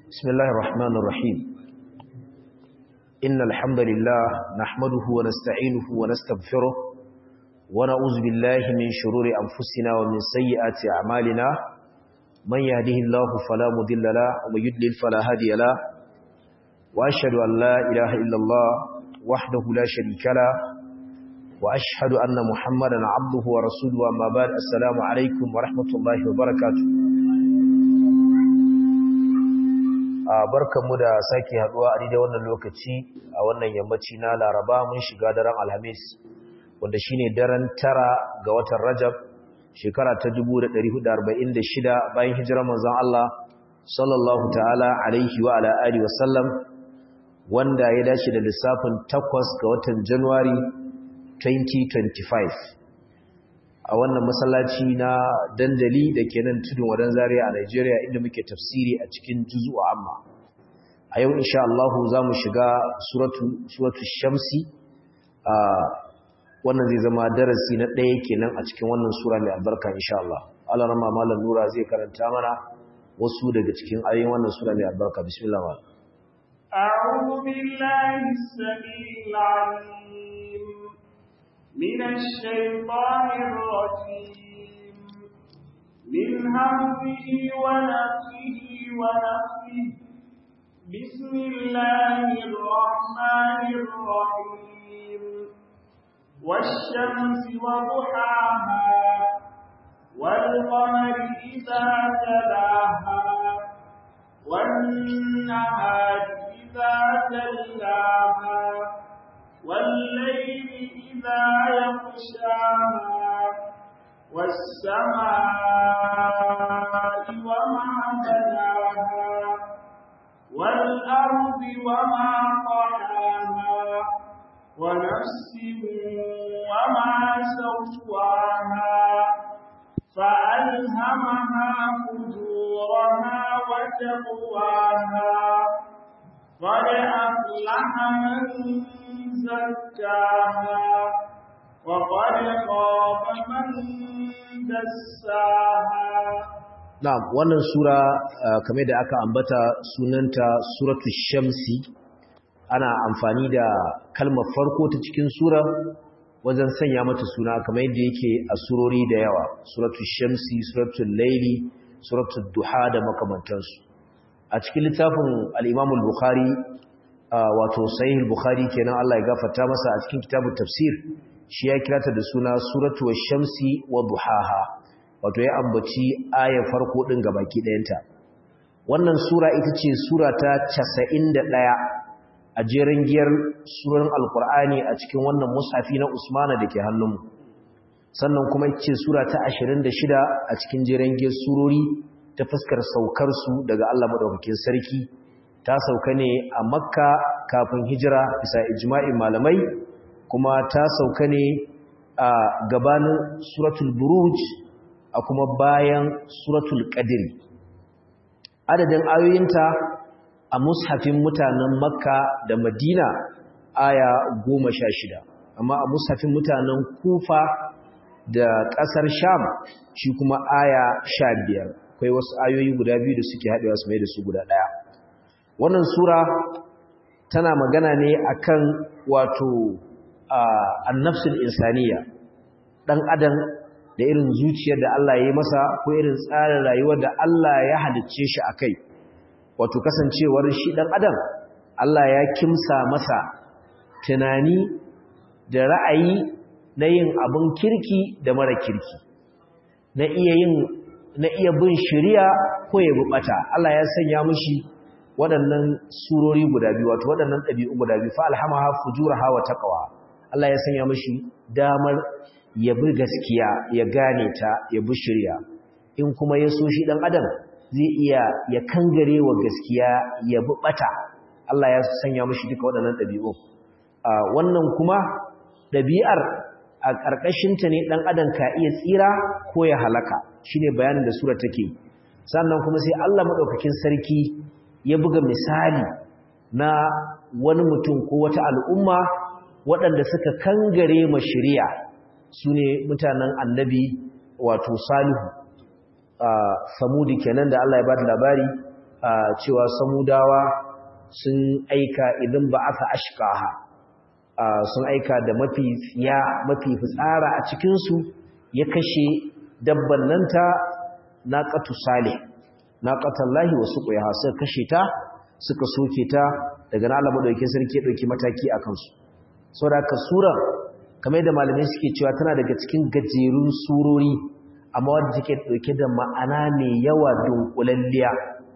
بسم الله الرحمن الرحيم إن الحمد لله نحمده ونستعينه ونستغفره ونعوذ بالله من شرور أنفسنا ومن سيئات أعمالنا من يهده الله فلا مضل له ومن يضلل فلا هادي له وأشهد أن لا إله إلا الله وحده لا شريك له وأشهد أن محمدا عبده ورسوله أما بعد السلام عليكم ورحمة الله وبركاته barkanmu da sake haduwa a daidai wannan lokaci a wannan yammaci na Laraba mun shiga daren Alhamis wanda shine daren tara ga watan Rajab shekara ta 1446 bayan hijirar manzon Allah sallallahu ta'ala alaihi wa ala alihi wa sallam wanda ya dace da lissafin 8 ga watan January 2025 a wannan masallaci na dandali da ke nan tudun wadan zaria a Najeriya inda muke tafsiri a cikin juzu'a amma a yau insha Allah za mu shiga suratu suratu shamsi a wannan zai zama darasi na ɗaya kenan a cikin wannan sura mai albarka insha Allah Allah rama malam nura zai karanta mana wasu daga cikin ayoyin wannan sura mai albarka bismillah wa أعوذ بالله السميع العليم من الشيطان الرجيم من همه ونفسه ونفسه بسم الله الرحمن الرحيم والشمس وضحاها والقمر إذا تلاها والنهار إذا جلاها والليل إذا يغشاها والسماء وما بناها والأرض وما طحاها ونفس وما سواها فألهمها فجورها وتقواها قد أفلح من زكاها وقد خاب من دساها Na'am wannan sura kamar da aka ambata sunanta suratul shamsi ana amfani da kalmar farko ta cikin sura wajen sanya mata suna kamar yadda yake a surori da yawa suratul shamsi suratul laili suratul duha da makamantansu a cikin littafin al-Imam al-Bukhari wato sahih al-Bukhari kenan Allah ya gafarta masa a cikin kitabut tafsir shi ya kirata da suna suratu wash-shamsi wa duhaha wato ya ambaci ayar farko din gabaki ɗayanta wannan sura ita ce sura ta 91 a jerin giyar suran alkur'ani a cikin wannan mushafi na Usmana da ke hannunmu sannan kuma ita ce sura ta 26 a cikin jerin giyar surori ta fuskar saukar su daga Allah madaukakin sarki ta sauka ne a Makka kafin hijira bisa ijma'in malamai kuma ta sauka ne a gabanin suratul buruj a kuma bayan suratul qadri adadin ayoyinta a mushafin mutanen makka da madina aya goma sha shida amma a mushafin mutanen kufa da ƙasar sham shi kuma aya sha biyar akwai wasu ayoyi guda biyu da suke haɗewa su mai da su guda ɗaya wannan sura tana magana ne akan wato annafsul insaniya ɗan adam da irin zuciyar da Allah ya yi masa ko irin tsarin rayuwar da Allah ya halicce shi a kai wato kasancewar shi ɗan adam Allah ya kimsa masa tunani da ra'ayi na yin abin kirki da mara kirki na iya yin na iya bin shari'a ko ya bubata Allah ya sanya mishi waɗannan surori guda biyu wato waɗannan ɗabi'u guda biyu fa alhamaha fujuraha wa taqwa Allah ya sanya mishi damar ya bi gaskiya ya gane ta ya bi shari'a in kuma ya so shi ɗan adam zai iya ya kangare wa gaskiya ya bi bata Allah ya sanya mishi duka waɗannan ɗabi'u wannan kuma ɗabi'ar a ƙarƙashinta ne ɗan adam ka iya tsira ko ya halaka shine bayanin da sura take sannan kuma sai Allah maɗaukakin sarki ya buga misali na wani mutum ko wata al'umma waɗanda suka kangare ma shari'a su ne mutanen annabi wato salihu samudi kenan da Allah ya ba da labari cewa samudawa sun aika idan ba aka ashkaha sun aika da mafi tsiya mafi fitsara a cikinsu ya kashe dabban nan ta naqatu salih naqatallahi wa suqiha suka kashe ta suka soke ta daga nan Allah madaukakin sarki ya dauki mataki akan su saboda ka sura kamar da malamai suke cewa tana daga cikin gajerun surori amma wanda take dauke da ma'ana mai yawa dunkulalliya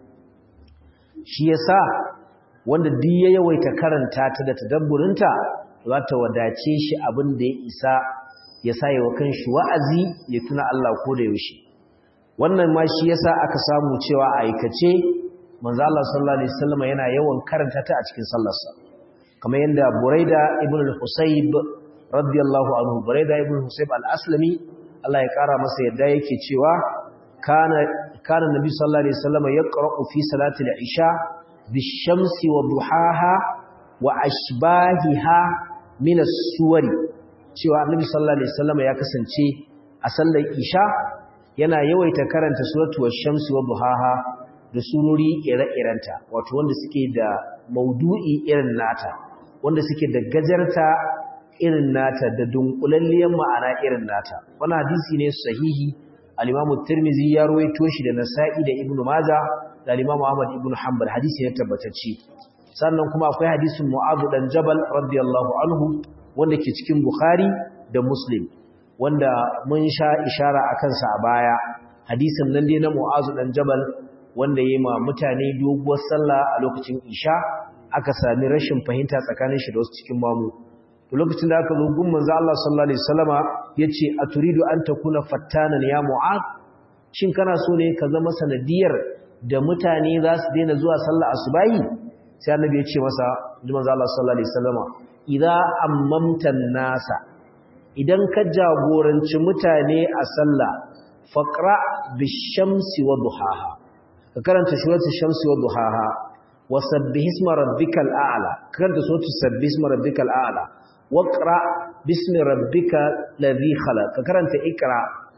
shi yasa wanda duk ya yawaita karanta ta da tadabburinta za ta wadace shi abin da ya isa ya sa yawa kanshi wa'azi ya tuna Allah ko da yaushe wannan ma shi yasa aka samu cewa a aikace manzo Allah sallallahu alaihi wasallam yana yawan karanta ta a cikin sallarsa kamar yanda Buraida ibn al-Husayb radiyallahu anhu Buraida ibn al-Husayb al-Aslami Allah ya kara masa yadda yake cewa kana kana Nabi sallallahu alaihi wasallam yaqra'u fi salati al-isha bish-shamsi wa duhaha wa ashbahiha min as-suwari cewa Annabi sallallahu alaihi wasallam ya kasance a sallar isha yana yawaita karanta suratu wash-shamsi wa duhaha da surori ire-irenta wato wanda suke da maudu'i irin nata wanda suke da gajarta irin nata da dunkulalliyar ma'ana irin nata wannan hadisi ne sahihi al-Imam Tirmidhi ya rawaito shi da Nasa'i da Ibn Majah da al-Imam Ahmad ibn Hanbal hadisi ne tabbatacce sannan kuma akwai hadisin Mu'adh dan Jabal radiyallahu anhu wanda ke cikin Bukhari da Muslim wanda mun sha ishara akan sa a baya hadisin nan dai na Mu'adh dan Jabal wanda yayi ma mutane doguwar sallah a lokacin Isha aka sami rashin fahimta tsakanin shi da wasu cikin mamu to lokacin da aka zo gun manzo Allah sallallahu alaihi wasallama yace aturidu an takuna fattanan ya Mu'adh shin kana so ne ka zama sanadiyar da mutane za su daina zuwa sallah asubahi sai annabi ya ce masa manzo Allah sallallahu alaihi wasallama idza ammamta nasa idan ka jagoranci mutane a sallah faqra bishamsi wa duhaha ka karanta suratul shamsi wa duhaha wa sabbih isma rabbikal a'la ka karanta suratul sabbih isma rabbikal a'la waqra bismi rabbikal ladhi khalaq ka karanta ikra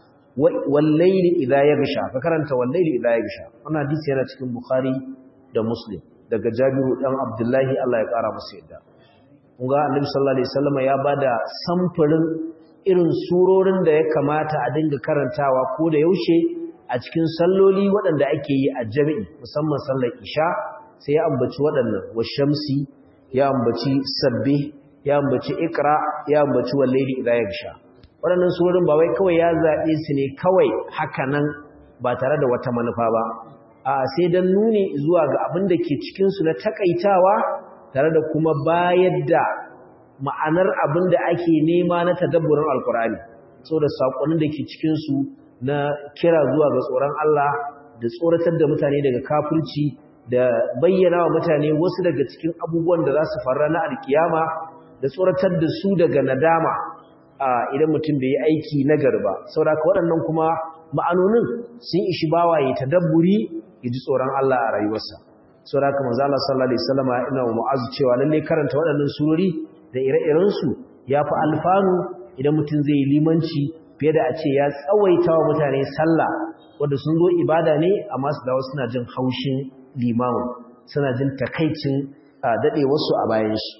wal layli idha yaghsha ka karanta wal layli idha yaghsha wannan hadisi yana cikin bukhari da muslim daga jabiru dan abdullahi Allah ya kara masa yadda kun ga annabi sallallahu alaihi wasallam ya bada samfurin irin surorin da ya kamata a dinga karantawa ko da yaushe a cikin salloli waɗanda ake yi a jami'i musamman sallar isha sai ya ambaci waɗannan washamsi ya ambaci sabbi ya ambaci ikra ya ambaci wallaili idza yagsha waɗannan surorin ba wai kawai ya zaɓe su ne kawai haka nan ba tare da wata manufa ba a sai dan nuni zuwa ga abin da ke cikin su na takaitawa tare da kuma bayar da ma'anar abin da ake nema na tadabburin alkurani saboda saƙonin da ke cikin su na kira zuwa ga tsoron Allah da tsoratar da mutane daga kafirci da bayyana wa mutane wasu daga cikin abubuwan da za su faru na alkiyama da tsoratar da su daga nadama idan mutum bai yi aiki na garba saboda waɗannan kuma ma'anonin sun ishi bawa ya tadabburi ya ji tsoron Allah a rayuwarsa saboda haka manzo Allah sallallahu alaihi wasallam ina wa mu'azu cewa lalle karanta waɗannan surori da ire-iren su yafi alfanu idan mutum zai yi limanci fiye da a ce ya tsawaita wa mutane sallah wanda sun zo ibada ne amma su dawo suna jin haushin limamu suna jin takaicin dade wasu a bayan shi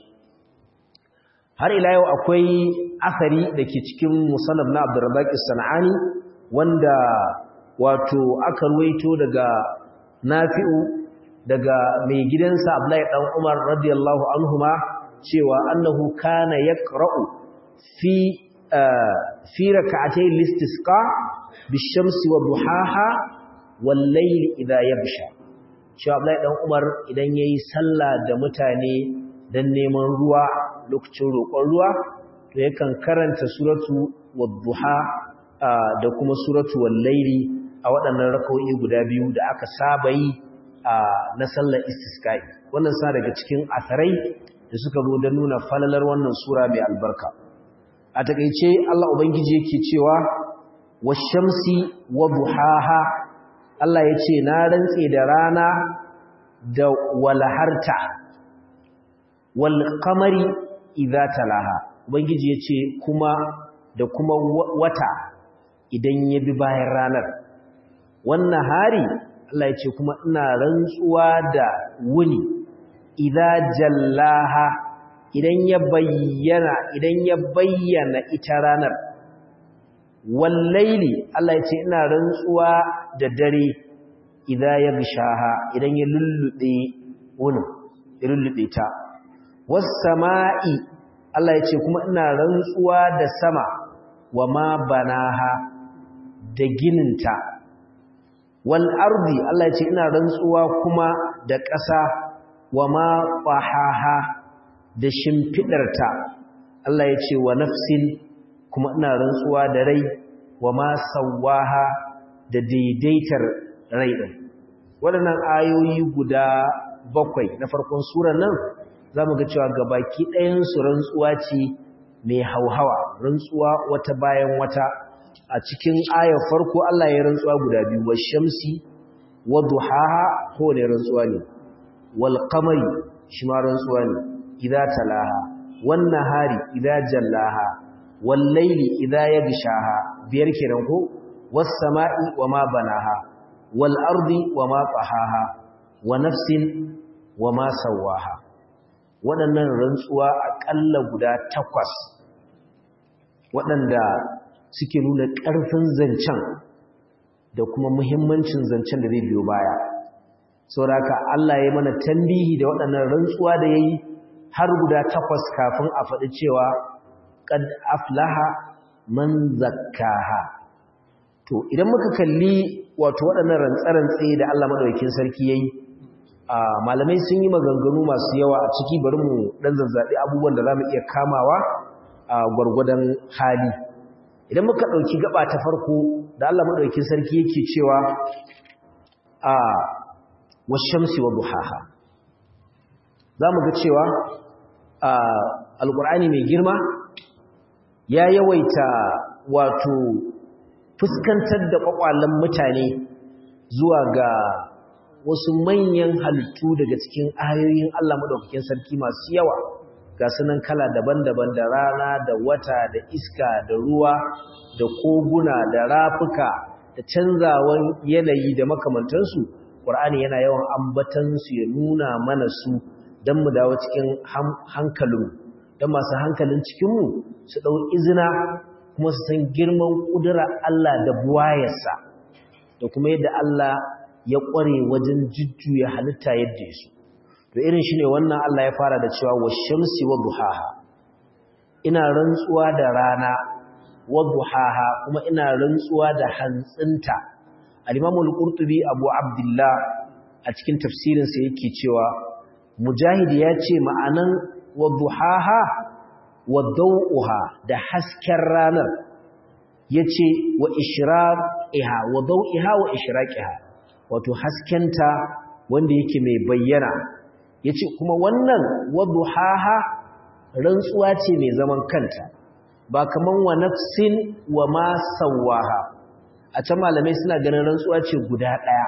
har ila yau akwai asari da ke cikin musannaf na Abdurrazzaq as-Sanani wanda wato aka ruwaito daga Nafi'u daga mai gidansa Abdullahi dan Umar radiyallahu anhuma cewa annahu kana yaqra'u fi fi rak'atay al-istisqa bish-shamsi wa duhaha wal-layli idha yabsha cewa Abdullahi dan Umar idan yayi sallah da mutane dan neman ruwa lokacin roƙon ruwa to yakan karanta suratu wadduha da kuma suratu wal-layli a waɗannan rak'o'i guda biyu da aka saba yi na sallar istisqa'i wannan sa daga cikin asarai da suka zo don nuna falalar wannan sura mai albarka a takeice Allah ubangiji yake cewa washamsi wa duhaha Allah yace na rantse da rana da walaharta wal qamari idza talaha ubangiji yace kuma da kuma wata idan ya bi bayan ranar wannan hari Allah ya ce kuma ina rantsuwa da wuni idza jallaha idan ya bayyana idan ya bayyana ita ranar wallaili Allah ya ce ina rantsuwa da dare idza yagshaha idan ya lullube wunin ya lullube ta was sama'i Allah ya ce kuma ina rantsuwa da sama wa ma banaha da gininta wal ardi Allah ya ce ina rantsuwa kuma da ƙasa wa ma qahaha da shimfidarta Allah ya ce wa nafsin kuma ina rantsuwa da rai wa ma sawaha da daidaitar rai din waɗannan ayoyi guda bakwai na farkon surar nan zamu ga cewa gabaki ɗayan su rantsuwa ce mai hauhawa rantsuwa wata bayan wata a cikin ayar farko Allah ya rantsuwa guda biyu wa shamsi wa duhaha ko ne rantsuwa ne wal qamari shi ma rantsuwa ne idza talaha wan nahari idza jallaha wal layli idza yaghshaha biyar kenan ko was sama'i wa ma banaha wal ardi wa ma tahaha wa nafsin wa ma sawaha waɗannan rantsuwa aƙalla guda takwas waɗanda suke nuna ƙarfin zancen da kuma muhimmancin zancen da zai biyo baya sauraka Allah ya mana tambihi da waɗannan rantsuwa da ya yi har guda takwas kafin a faɗi cewa ƙad aflaha man zakkaha to idan muka kalli wato waɗannan rantsarantse da Allah maɗaukin sarki ya yi malamai sun yi maganganu masu yawa a ciki bari mu ɗan zazzaɓi abubuwan da za mu iya kamawa a gwargwadon hali idan muka ɗauki gaba ta farko da Allah maɗauki sarki yake cewa a washamsi wa duhaha za mu ga cewa a alƙur'ani mai girma ya yawaita wato fuskantar da ƙwaƙwalen mutane zuwa ga wasu manyan halittu daga cikin ayoyin Allah maɗaukakin sarki masu yawa ga sunan kala daban-daban da rana da wata da iska da ruwa da koguna da rafuka da canzawan yanayi da makamantansu ƙwar'ani yana yawan ambatansu ya nuna mana su don mu dawo cikin hankalinmu don masu hankalin cikinmu su ɗau izina kuma su san girman ƙudura Allah da buwayarsa da kuma yadda Allah ya ƙware wajen jujjuya halitta yadda ya so to irin shi ne wannan Allah ya fara da cewa wa shamsi wa duhaha ina rantsuwa da rana wa duhaha kuma ina rantsuwa da hantsinta al-Imam al-Qurtubi Abu Abdullah a cikin tafsirin sa yake cewa Mujahid ya ce ma'anan wa duhaha wa dawuha da hasken ranar yace wa ishraqiha wa dawiha wa ishraqiha wato haskenta wanda yake mai bayyana ya ce kuma wannan waduhaha rantsuwa ce mai zaman kanta ba kaman wa nafsin wa ma sawaha a can malamai suna ganin rantsuwa ce guda ɗaya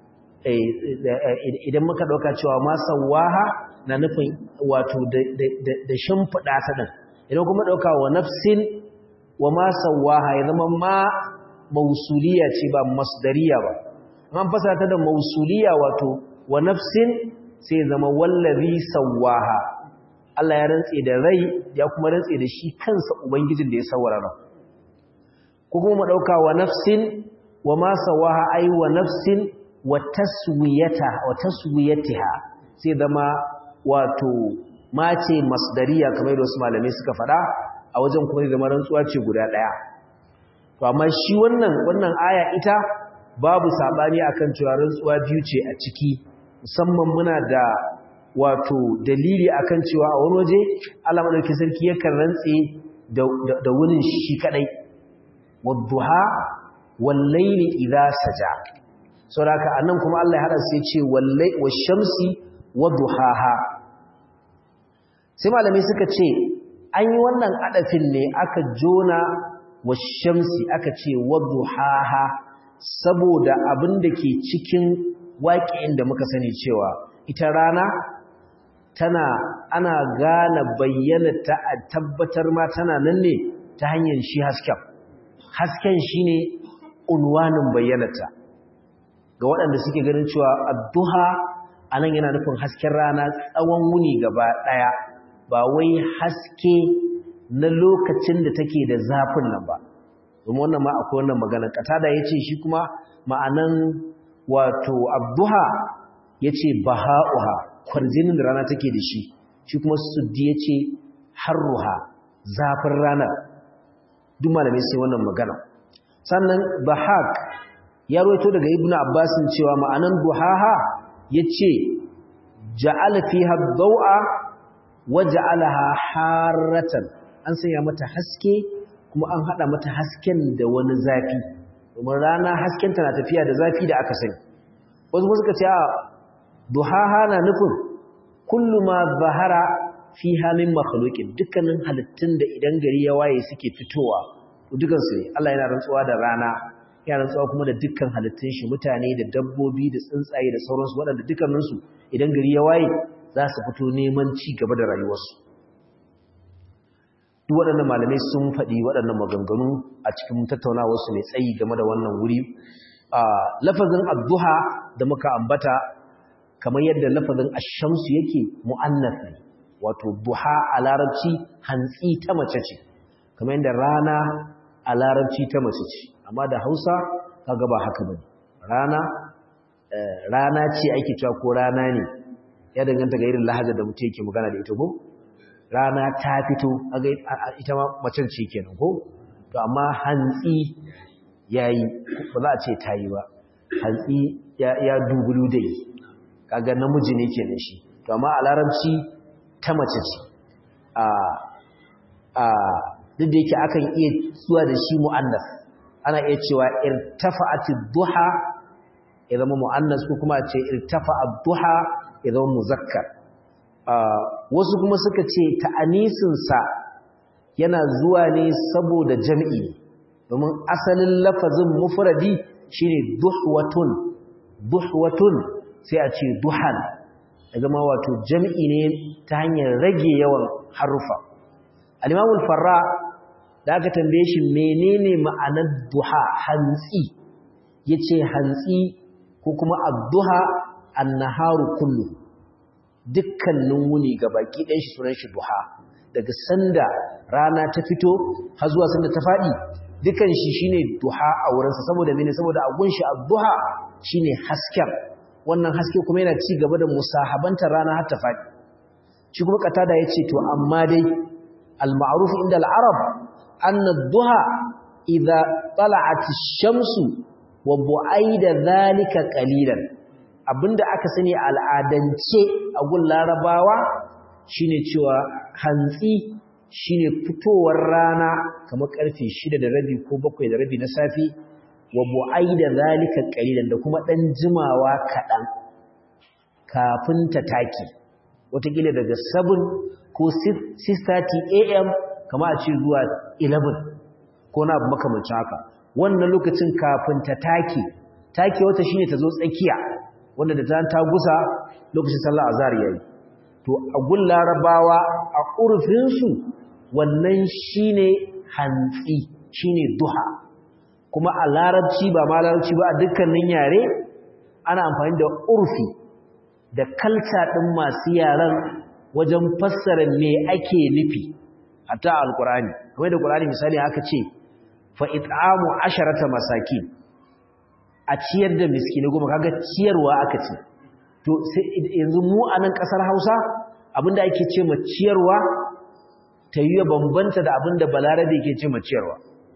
idan muka ɗauka cewa ma sawaha na nufin wato da shimfiɗa ta ɗin idan kuma ɗauka wa nafsin wa ma sawaha ya zama ma mausuliya ce ba masdariya ba an fasa ta da mausuliya wato wa nafsin sai zama wallazi sawaha Allah ya rantse da rai ya kuma rantse da shi kansa ubangijin da ya sawara ran ko kuma dauka wa nafsin wa ma sawaha ai wa nafsin wa taswiyata wa taswiyatiha sai zama wato mace masdariya kamar da wasu malamai suka faɗa a wajen kuma zama rantsuwa ce guda ɗaya to amma shi wannan wannan aya ita babu sabani akan cewa rantsuwa biyu ce a ciki musamman muna da wato dalili akan cewa a wani waje Allah madaukakin sarki yakan rantse da da wurin shi kadai wadduha wal layli idha saja saboda anan kuma Allah ya hada sai ce wallai washamsi wadduhaha sai malamai suka ce an yi wannan adafin ne aka jona washamsi aka ce wadduhaha saboda abin da ke cikin waƙin da muka sani cewa ita rana tana ana gane bayyanata a tabbatar ma tana nan ne ta hanyar shi hasken hasken shi ne unwanin bayyanata ga waɗanda suke ganin cewa adduha anan yana nufin hasken rana tsawon wuni gaba ɗaya ba wai haske na lokacin da take da zafin nan ba domin wannan ma akwai wannan magana katada yace shi kuma ma'anan wato abduha yace baha'uha kwarjinin da rana take da shi shi kuma suddi yace harruha zafin ranar duk malamai sai wannan magana sannan bahak ya roito daga ibnu abbasin cewa ma'anan duhaha yace ja'ala fiha ad-daw'a wa ja'alaha harratan an sanya mata haske kuma an hada mata hasken da wani zafi domin rana hasken tana tafiya da zafi da aka sani wasu suka ce a duhaha na nufin kullu ma zahara fi halin makhluqin dukkanin halittun da idan gari ya waye suke fitowa dukan su ne Allah yana rantsuwa da rana yana rantsuwa kuma da dukkan halittun shi mutane da dabbobi da tsuntsaye da sauransu waɗanda dukkanin su idan gari ya waye za su fito neman ci gaba da rayuwarsu duk waɗannan malamai sun faɗi waɗannan maganganu a cikin tattaunawarsu mai tsayi game da wannan wuri lafazin adduha da muka ambata kamar yadda lafazin ashamsu yake mu'annas ne wato duha a larabci hantsi ta mace ce kamar yadda rana a larabci ta mace ce amma da hausa kaga ba haka bane rana rana ce ake cewa ko rana ne ya danganta ga irin lahajar da mutum yake magana da ita ko rana ta fito kaga ita ma macen ce kenan ko to amma hantsi yayi ba za a ce tayi ba hantsi ya ya dubulu dai kaga namiji ne kenan shi to amma a larabci ta mace ce a a duk da yake akan iya zuwa da shi mu'annas ana iya cewa irtafa'ati duha ya zama mu'annas ko kuma a ce irtafa'a duha ya zama muzakkar wasu kuma suka ce ta'anisinsa yana zuwa ne saboda jam'i domin asalin lafazin mufradi shine duhwatun duhwatun sai a ce duhan ya zama wato jam'i ne ta hanyar rage yawan harufa al-imamul farra da aka tambaye shi menene ma'anar duha hantsi yace hantsi ko kuma ad-duha an-naharu kullu dukkanin wuni ga baki ɗan shi sunan shi duha daga sanda rana ta fito har zuwa sanda ta faɗi dukkan shi shine duha a wurinsa saboda mene saboda a gunshi ad-duha shine hasken wannan haske kuma yana ci gaba da musahabantar rana har ta faɗi shi kuma katada yace to amma dai al-ma'ruf inda al-arab anna ad-duha idza tala'at ash-shamsu wa bu'aida dhalika qalilan abinda aka sani al'adance a gun larabawa shine cewa hantsi shine fitowar rana kamar karfe 6 da rabi ko 7 da rabi na safi wa bu'aida zalika qalilan da kuma dan jimawa kadan kafin ta taki wataƙila daga 7 ko 6:30 am kama a ce zuwa 11 ko na abu makamancin haka wannan lokacin kafin ta take take wata shine ta zo tsakiya wanda da ta ta gusa lokacin sallar azhar yayi to a gun larabawa a urfin su wannan shine hantsi shine duha kuma a larabci ba ma larabci ba a dukkanin yare ana amfani da urfi da kalta din masu yaran wajen fassara me ake nufi hatta alqur'ani kamar da qur'ani misali aka ce fa it'amu asharata masakin a ciyar da miskini goma kaga ciyarwa aka ce to yanzu mu a nan kasar Hausa abinda ake ce ma ciyarwa ta yi bambanta da abinda balarabe ke ce ma ciyarwa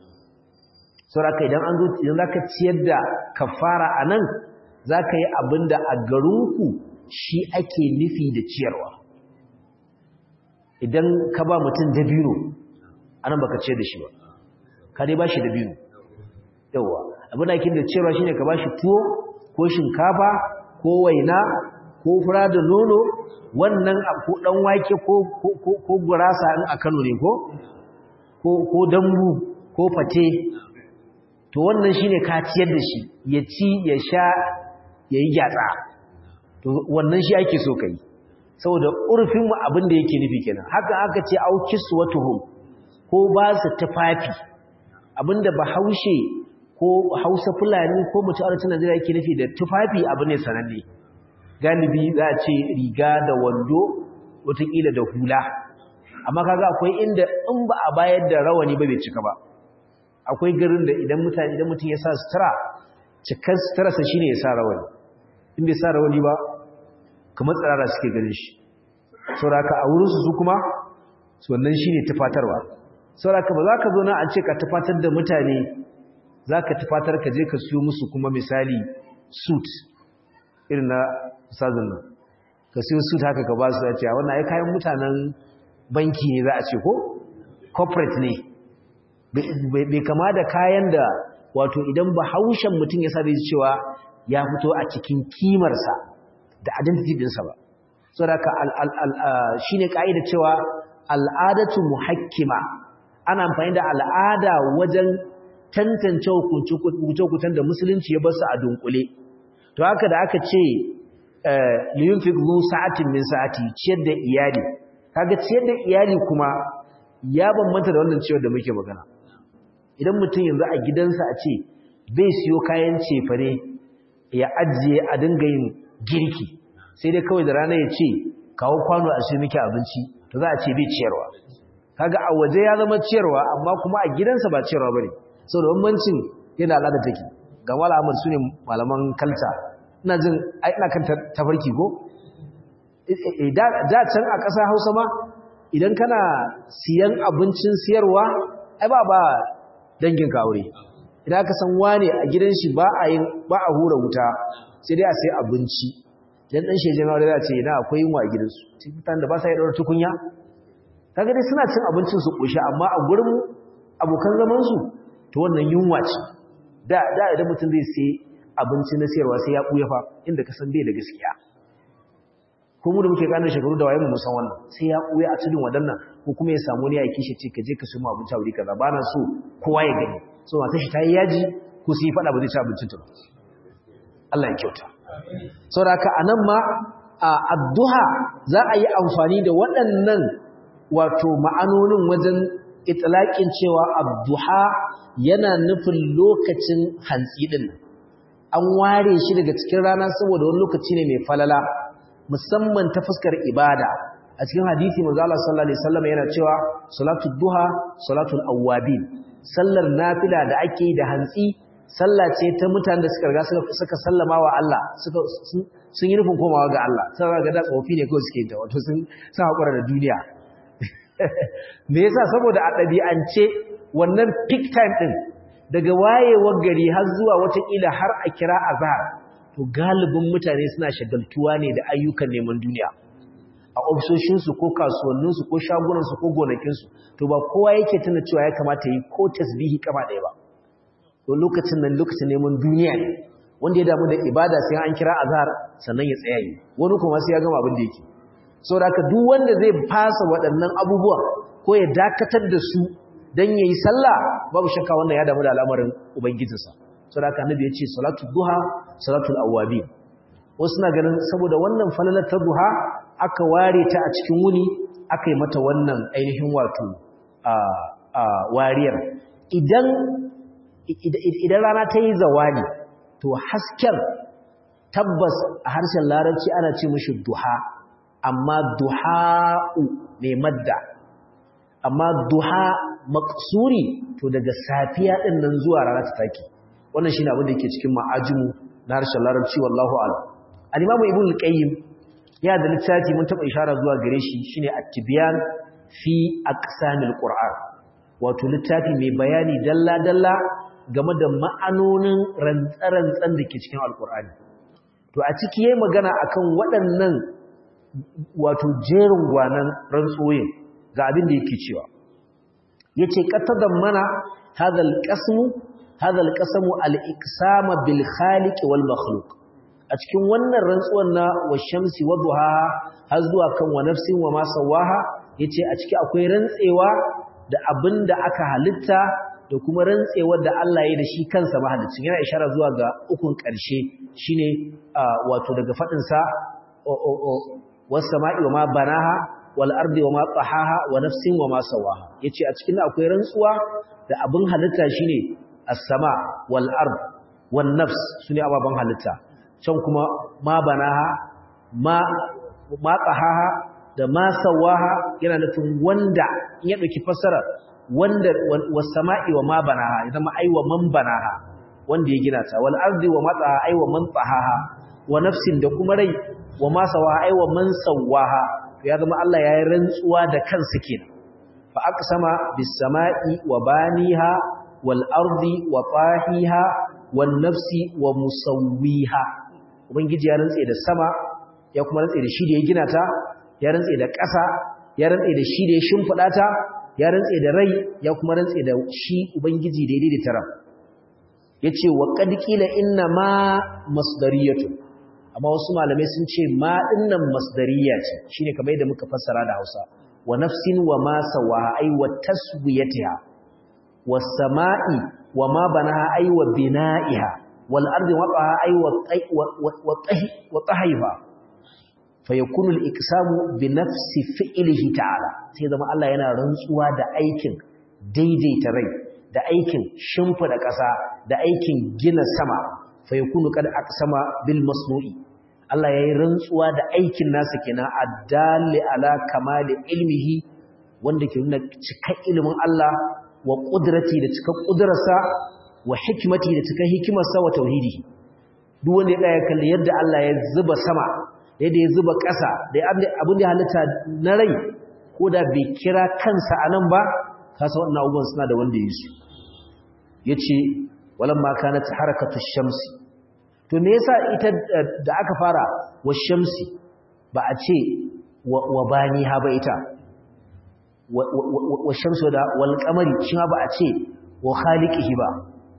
saboda idan an zo idan zaka ciyar da kafara anan zaka yi abinda a garinku shi ake nufi da ciyarwa idan ka ba mutum dabino anan baka ciyar da shi ba ka dai bashi dabino yawa abin da ake da cewa shine ka bashi tuwo ko shinkafa ko waina ko fura da nono wannan ko dan wake ko ko gurasa in a Kano ne ko ko ko dambu ko fate to wannan shine ka ciyar da shi ya ci ya sha yayi gyatsa to wannan shi ake so kai saboda urfin mu abin da yake nufi kenan haka aka ce au kiswatuhum ko ba su tufafi abinda bahaushe ko hausa fulani ko mutum arewacin najeriya yake nufi da tufafi abu ne sananne galibi za a ce riga da wando watakila da hula amma kaga akwai inda in ba a bayar da rawani ba bai cika ba akwai garin da idan mutane idan mutum ya sa sutura cikar suturarsa shine ya sa rawani in bai sa rawani ba kamar tsirara suke ganin shi sauraka a wurinsu su kuma wannan shine tufatarwa sauraka ba za ka zo na a ce ka tufatar da mutane za ka tufatar ka je ka siyo musu kuma misali suit irin na sazin nan ka siyo suit haka ka ba su ya ce a wannan ai kayan mutanen banki ne za a ce ko corporate ne bai kama da kayan da wato idan ba haushen mutum ya sabi cewa ya fito a cikin kimarsa da identity dinsa ba so da shi ne ka'ida cewa al'adatu muhakkima ana amfani da al'ada wajen tantance hukunce-hukuncen da musulunci ya basu a dunkule to haka da aka ce liyunfik zu sa'atin min sa'ati ciyar da iyali kaga ciyar da iyali kuma ya bambanta da wannan ciyar da muke magana idan mutum yanzu a gidansa a ce bai siyo kayan cefane ya ajiye a dinga yin girki sai dai kawai da rana ya ce kawo kwano a shi miki abinci to za a ce bai ciyarwa kaga a waje ya zama ciyarwa amma kuma a gidansa ba ciyarwa bane saboda bambancin yana al'ada take ga malamar su ne malaman kalta ina jin ina kan tafarki ko da can a ƙasa hausa ma idan kana siyan abincin siyarwa ai ba ba dangin ka aure idan aka san wane a gidan shi ba a yin ba a hura wuta sai dai a sai abinci idan dan sheje aure za ce ina akwai yunwa a gidansu cikin da ba sa yi daura tukunya kaga dai suna cin abincin su koshi amma a gurin abokan zaman su to wannan yunwa ce da da idan mutum zai sai abinci na siyarwa sai ya buya fa inda ka san bai da gaskiya ko mu da muke kanin shekaru da wayen mu san wannan sai ya buya a tudun wadannan ko kuma ya samu ne ya kishi ce ka je ka samu abinci a wuri kaza ba na so kowa ya gani so mata shi ta yi yaji ko su yi fada ba zai ci abincin ta Allah ya kyauta saboda haka anan ma a addu'a za a yi amfani da waɗannan wato ma'anonin wajen itlaqin cewa addu'a yana nufin lokacin hantsi din an ware shi daga cikin rana saboda wani lokaci ne mai falala musamman ta fuskar ibada a cikin hadisi manzo Allah sallallahu alaihi wasallam yana cewa salatul duha salatul awwabin sallar nafila da ake yi da hantsi sallah ce ta mutanen da suka riga suka sallama wa Allah suka sun yi nufin komawa ga Allah sai ga da tsofi ne kawai suke ta wato sun sun hakura da duniya me yasa saboda a ɗabi'ance wannan peak time din daga wayewar gari har zuwa watakila har a kira azhar to galibin mutane suna shagaltuwa ne da ayyukan neman duniya a ofisoshinsu ko kasuwanninsu ko shagunansu ko gonakinsu to ba kowa yake tuna cewa ya kamata yi ko tasbihi kama ɗaya ba to lokacin nan lokacin neman duniya ne wanda ya damu da ibada sai an kira azhar sannan ya tsaya yi wani kuma sai ya gama abin da yake saboda haka duk wanda zai fasa waɗannan abubuwa ko ya dakatar da su dan yayi sallah babu shakka wannan ya damu da al'amarin ubangijinsa saboda haka annabi ya ce salatu duha salatul awwabin wasu na ganin saboda wannan falalar ta duha aka ware ta a cikin wuni aka yi mata wannan ainihin wato a wariyar idan idan rana ta yi zawali to hasken tabbas a harshen larabci ana ce mashi duha amma duha'u mai madda amma duha maksuri to daga safiya din nan zuwa rana ta take wannan shine abin da yake cikin ma'ajimu na harshen larabci wallahu a'lam al-imamu ibn al-qayyim ya da littafi mun taba ishara zuwa gare shi shine at-tibyan fi aqsamil qur'an wato littafi mai bayani dalla dalla game da ma'anonin rantsarantsan da ke cikin alqur'ani to a ciki yayi magana akan waɗannan wato jerin gwanan rantsoyin ga abin da yake cewa yace qatadan mana hadal qasmu hadal qasmu al-iqsama bil khaliq wal makhluq a cikin wannan rantsuwar na washamsi wadduha har zuwa kan wa nafsin wa ma sawaha yace a ciki akwai rantsewa da abinda aka halitta da kuma rantsewar da Allah ya da shi kansa mahalicin yana ishara zuwa ga ukun ƙarshe shine wato daga fadin sa was sama'i wa ma banaha wal ardi wa ma tahaha wa nafsin wa ma sawaha yace a cikin akwai rantsuwa da abin halitta shine as-sama wal ard wan nafs sune ababan halitta can kuma ma banaha ma ma qahaha da ma sawaha yana nufin wanda in ya dauki fassara wanda was sama'i wa ma banaha ya zama aiwa man banaha wanda ya gina ta wal ardi wa matsaha aiwa man tsahaha wa nafsin da kuma rai wa ma sawaha aiwa man sawaha ya zama Allah ya yi rantsuwa da kansa kenan fa aqsama bis sama'i wa baniha wal ardi wa tahiha wan nafsi wa musawwiha ubangiji ya rantse da sama ya kuma rantse da shi da ya gina ta ya rantse da ƙasa ya rantse da shi da ya shimfida ta ya rantse da rai ya kuma rantse da shi ubangiji da ya daidaita ran yace wa qad qila inna ma masdariyatu amma wasu malamai sun ce ma dinnan masdariya ce shine kamar yadda muka fassara da Hausa wa nafsin wa ma sawaha ay wa taswiyatiha was sama'i wa ma banaha ay wa bina'iha wal ardi waqaha ay wa wa tahifa fayakunu al-iqsamu bi nafsi fi'lihi ta'ala sai zama Allah yana rantsuwa da aikin daidaita rai da aikin shimfida ƙasa da aikin gina sama fayakunu kad aqsama bil masnu'i Allah yayi rantsuwa da aikin nasa kenan addalli ala kamali ilmihi wanda ke nuna cikar ilimin Allah wa qudrati da cikar kudrarsa wa hikmati da cikar hikimarsa wa tauhidi duk wanda ya tsaya kalli yadda Allah ya zuba sama yadda ya zuba ƙasa da abin da halitta na rai ko da bai kira kansa a nan ba kasa waɗannan abubuwan suna da wanda ya su ya ce walan ma kana ta harakatu shamsi to me yasa ita da aka fara wa shamsi ba a ce wa bani ha ba ita wa shamsi da wal kamari shi ba a ce wa khaliqihi ba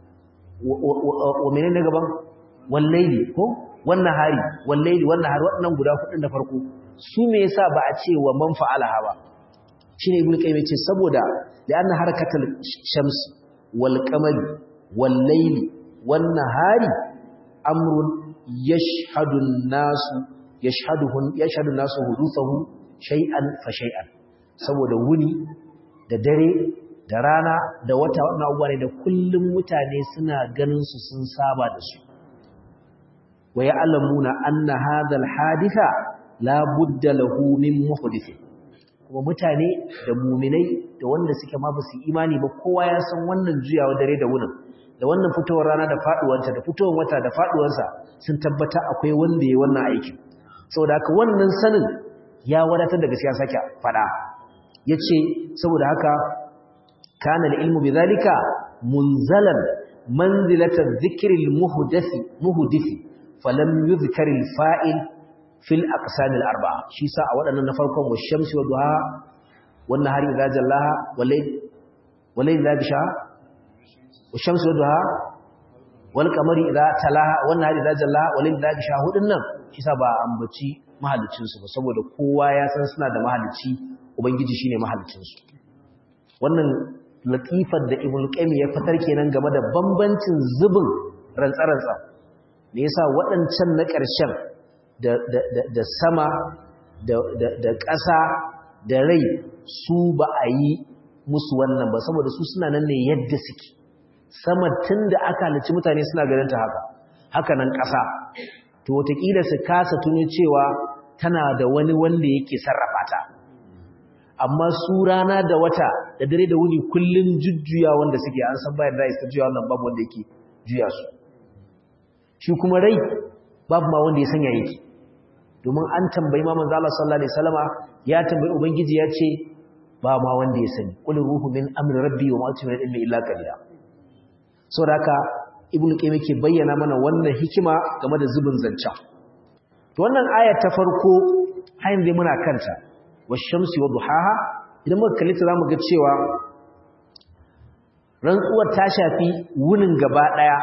wa menene gaban wal laili ko wannan hari wallahi wannan hari waɗannan guda hudun da farko su me yasa ba a ce wa man fa'alaha ba shine ibnu qayyim yace saboda da anna harakatul shams wal qamari wal layli wan nahari amrun yashhadu an-nasu yashhaduhun yashhadu an-nasu huduthahu shay'an fa shay'an saboda wuni da dare da rana da wata wannan abubuwa ne da kullum mutane suna ganin su sun saba da su wa ya'lamuna anna hadha al-haditha la budda lahu min muhdith kuma mutane da mu'minai da wanda suke ma basu imani ba kowa ya san wannan juyawa dare da wunin da wannan fitowar rana da faduwarta da fitowar wata da faduwarsa sun tabbata akwai wanda yayi wannan aikin saboda haka wannan sanin ya wadatar da gaskiya sake fada yace saboda haka kana al-ilmu bidhalika munzalan manzilata dhikri al-muhdathi muhdithi falam yuzkar al-fa'il fil aqsam al-arba'a shi sa a waɗannan na farkon washamsi wa duha wannan hari idza jallaha walayl walayl idza bisha washamsi wa duha wal qamari idza talaha wannan hari idza jallaha walayl idza bisha hudun nan shi sa ba ambaci mahalicin su ba saboda kowa ya san suna da mahalici ubangiji shine mahalicin su wannan latifar da ibnu qayyim ya fitar kenan game da bambancin zubin rantsa-rantsa me yasa waɗancan na ƙarshen da sama da ƙasa da rai su ba a yi musu wannan ba saboda su suna nan ne yadda suke sama tun da aka halici mutane suna ganin ta haka haka nan ƙasa to wataƙila su kasa tuno cewa tana da wani wanda yake sarrafa ta amma su rana da wata da dare da wuni kullum jujjuya wanda suke an san bayan da isa juya wannan babu wanda yake juya su shi kuma rai babu ma wanda ya sanya yake domin an tambayi ma manzo Allah sallallahu alaihi wasallama ya tambayi ubangiji ya ce ba ma wanda ya sani qul ruhu min amri rabbi wa ma utiya ilmi illa qalila saboda haka ibnu qayyim yake bayyana mana wannan hikima game da zubin zanca to wannan aya ta farko hayin dai muna kanta washamsi wa duhaha idan muka kalli ta zamu ga cewa rantsuwar ta shafi wunin gaba daya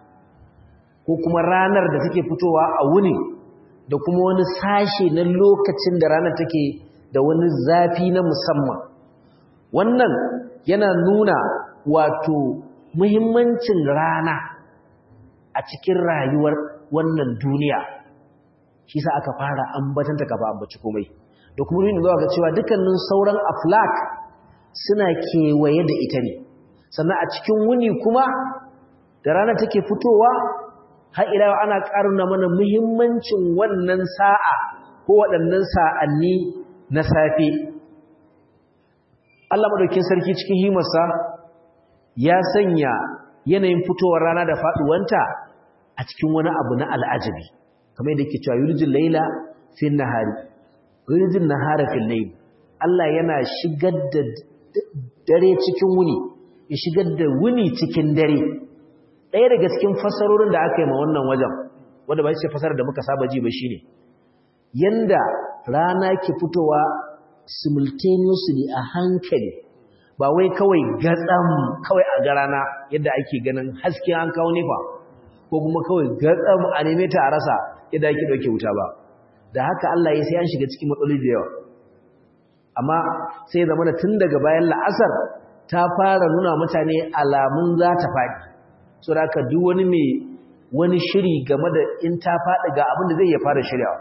ko kuma ranar da take fitowa a wuni da kuma wani sashe na lokacin da ranar take da wani zafi na musamman wannan yana nuna wato muhimmancin rana a cikin rayuwar wannan duniya shi sa aka fara ambatanta kafa ambaci komai da kuma nuna zuwa ga cewa dukkanin sauran aflak suna kewaye da ita ne sannan a cikin wuni kuma da rana take fitowa har ila ana karuna mana muhimmancin wannan sa'a ko waɗannan sa'anni na safe Allah madaukakin sarki cikin himarsa ya sanya yanayin fitowar rana da faduwanta a cikin wani abu na al'ajabi kamar yadda yake cewa yurjin laila fil nahari yurjin nahara fil layl Allah yana shigar da dare cikin wuni ya shigar da wuni cikin dare ɗaya daga cikin fasarorin da aka yi ma wannan wajen wanda ba shi fasarar da muka saba ji ba shine yanda rana ke fitowa simultaneously a hankali ba wai kawai gatsam kawai a ga rana yadda ake ganin haske an kawo nefa ko kuma kawai gatsam a neme ta a rasa yadda ake ɗauke wuta ba da haka Allah ya sai an shiga cikin matsaloli da yawa amma sai zama da tun daga bayan la'asar ta fara nuna mutane alamun za ta faɗi so da haka duk wani mai wani shiri game da in ta faɗi ga abin da zai ya fara shiryawa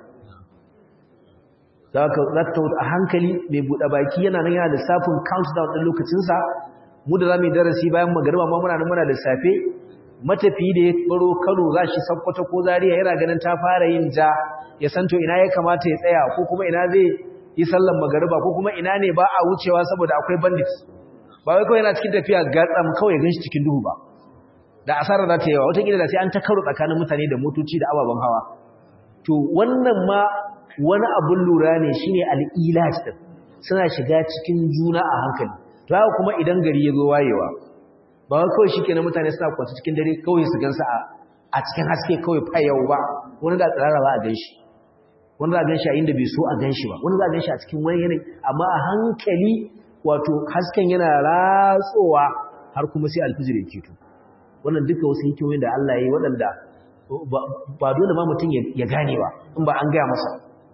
za ka a hankali mai buɗe baki yana nan yana lissafin countdown ɗin lokacinsa mu da za mu yi darasi bayan magariba ma muna nan muna lissafe matafi da ya baro kano za shi sakkwato ko zariya yana ganin ta fara yin ja ya san to ina ya kamata ya tsaya ko kuma ina zai yi sallan magariba ko kuma ina ne ba a wucewa saboda akwai bandit ba wai kawai yana cikin tafiya gatsam kawai gan shi cikin duhu ba da asara za ta yawa wataƙila da sai an ta karo tsakanin mutane da motoci da ababen hawa to wannan ma wani abun lura ne shine al'ilat din suna shiga cikin juna a hankali to haka kuma idan gari ya zo wayewa ba wai kawai shikenan mutane suna kwanta cikin dare kawai su gansa a a cikin haske kawai fayau ba wani da tsarara ba a ganshi wani za a ganshi a inda bai so a ganshi ba wani za a ganshi a cikin wani yanayi amma a hankali wato hasken yana ratsowa har kuma sai alfijir ya keto wannan duka wasu hikimomin da Allah ya yi waɗanda ba dole ma mutum ya gane ba in ba an gaya masa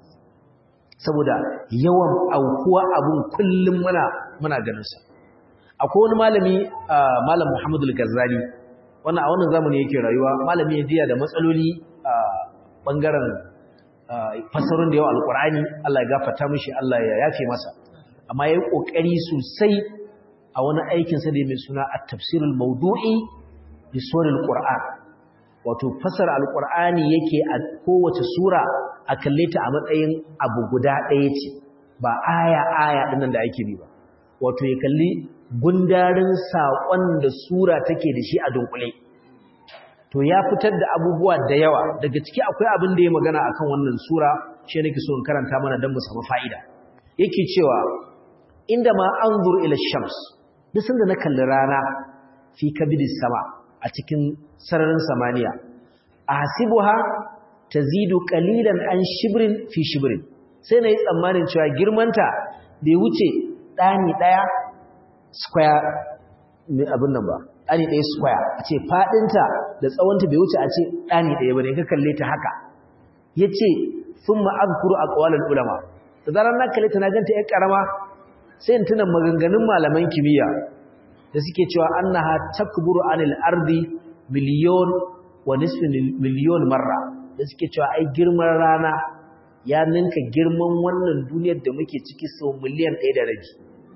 saboda yawan aukuwa abun kullum muna muna ganinsa akwai wani malami malam Muhammadu al-Ghazali wannan a wannan zamani yake rayuwa malami ne jiya da matsaloli a bangaren fasarun da yawa alkur'ani Allah ya gafarta mishi Allah ya yafe masa amma yayi kokari sosai a wani aikin sa da mai suna at-tafsirul mawdu'i li suril qur'an wato fasara alkur'ani yake a kowace sura a kalle ta a matsayin abu guda ɗaya ce ba aya aya dinnan da ake bi ba wato ya kalli gundarin saƙon da sura take da shi a dunkule to ya fitar da abubuwa da yawa daga ciki akwai abin da ya magana akan wannan sura shi nake so in karanta mana don mu samu fa'ida yake cewa inda ma anzur ila shams duk sanda na kalli rana fi kabidis sama a cikin sararin samaniya ahsibuha tazidu qalilan an shibrin fi shibrin sai nayi tsammanin cewa girmanta bai wuce dani daya square abin nan ba ɗani ɗaya square a ce faɗinta da tsawonta bai wuce a ce ɗani ɗaya ba ne ka kalle ta haka ya ce sun ma'azkuru a ƙawalar ulama da zarar na kalle ta na ganta ‘yan ƙarama sai in tuna maganganun malaman kimiyya da suke cewa an na takburu anil ardi miliyon wa nisfin miliyon marra da suke cewa ai girman rana ya ninka girman wannan duniyar da muke ciki sau miliyan ɗaya da rabi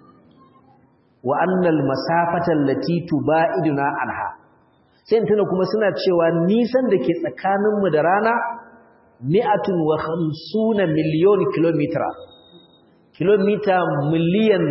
wa annal masafata allati tubaiduna anha sai tuna kuma suna cewa nisan da ke tsakaninmu da rana mi'atun wa khamsuna miliyon kilomita kilomita miliyan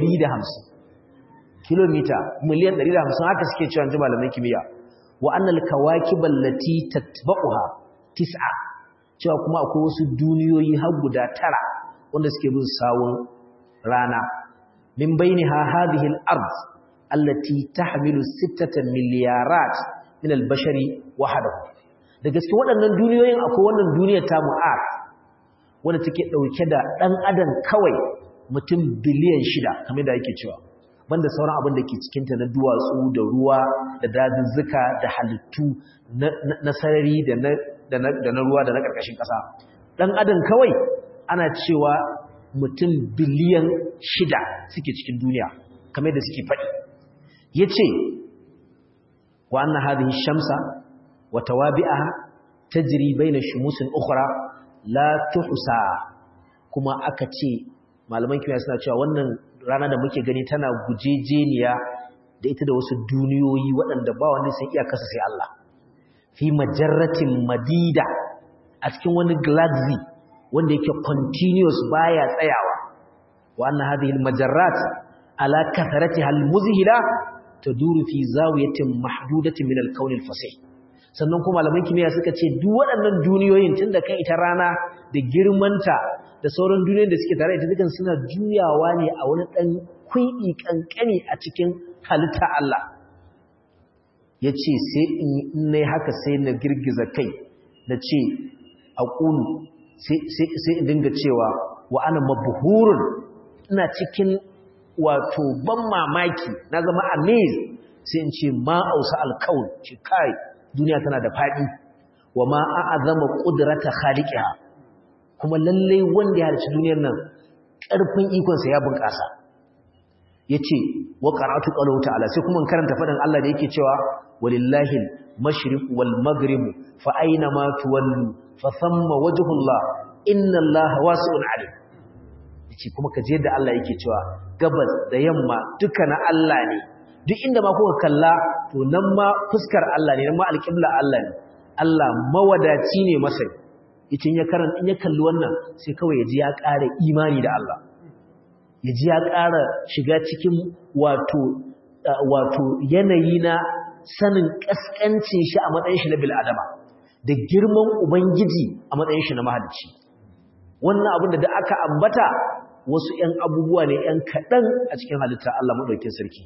150 kilomita miliyan 150 haka suke cewa ji malaman kimiyya wa annal kawakib allati tatba'uha tis'a cewa kuma akwai wasu duniyoyi har guda tara wanda suke bin sawun rana من بينها هذه الأرض التي تحمل ستة مليارات من البشر وحده da gaske waɗannan duniyoyin akwai wannan duniyar ta mu'ar wanda take ɗauke da ɗan adam kawai mutum biliyan shida kamar da yake cewa banda sauran abin da ke cikinta na duwatsu da ruwa da dazuzzuka da halittu na sarari da na ruwa da na ƙarƙashin ƙasa ɗan adam kawai ana cewa mutum biliyan shida suke cikin duniya kamar da suke faɗi ya ce wa an na hadin shamsa wa tawabi'aha tajri baina shumusin ukhra la tuhsa kuma aka ce malaman kimiyya suna cewa wannan rana da muke gani tana gujejeniya da ita da wasu duniyoyi waɗanda ba wanda sai iya kasa sai Allah fi majarratin madida a cikin wani galaxy wanda yake continuous baya tsayawa wa anna hadhihi almajarrat ala kathratiha almuzhila taduru fi zawiyatin mahdudatin min alkawn alfasih sannan kuma malaman kimiyya suka ce duk waɗannan duniyoyin tunda kan ita rana da girmanta da sauran duniyoyin da suke tare da dukan suna juyawa ne a wani dan kui'i kankani a cikin halitta Allah yace sai in ne haka sai na girgiza kai na ce aqulu sai in dinga cewa wa ana mabhurun ina cikin wato ban mamaki na zama amazed sai in ce ma ausa alkaun ce kai duniya tana da fadi wa ma a'azama qudrata khaliqiha kuma lalle wanda ya halicci duniyar nan karfin ikon sa ya bunkasa yace wa qara'atu qawluhu ta'ala sai kuma karanta fadin Allah da yake cewa walillahi al-mashriq wal maghrib fa aina ma tuwallu fa thamma wajhullah inna allaha wasi'un alim yace kuma kaje da Allah yake cewa gabas da yamma duka na Allah ne duk inda ma kuka kalla to nan ma fuskar Allah ne nan ma alqibla Allah ne Allah mawadaci ne masai yace ya karan in ya kalli wannan sai kawai yaji ya ƙara imani da Allah yaji ya ƙara shiga cikin wato wato yanayi na sanin kaskancin shi a matsayin shi na bil adama da girman ubangiji a matsayin shi na mahalicci wannan abin da aka ambata wasu ‘yan abubuwa ne ‘yan kaɗan a cikin halitta Allah maɗaukin sarki.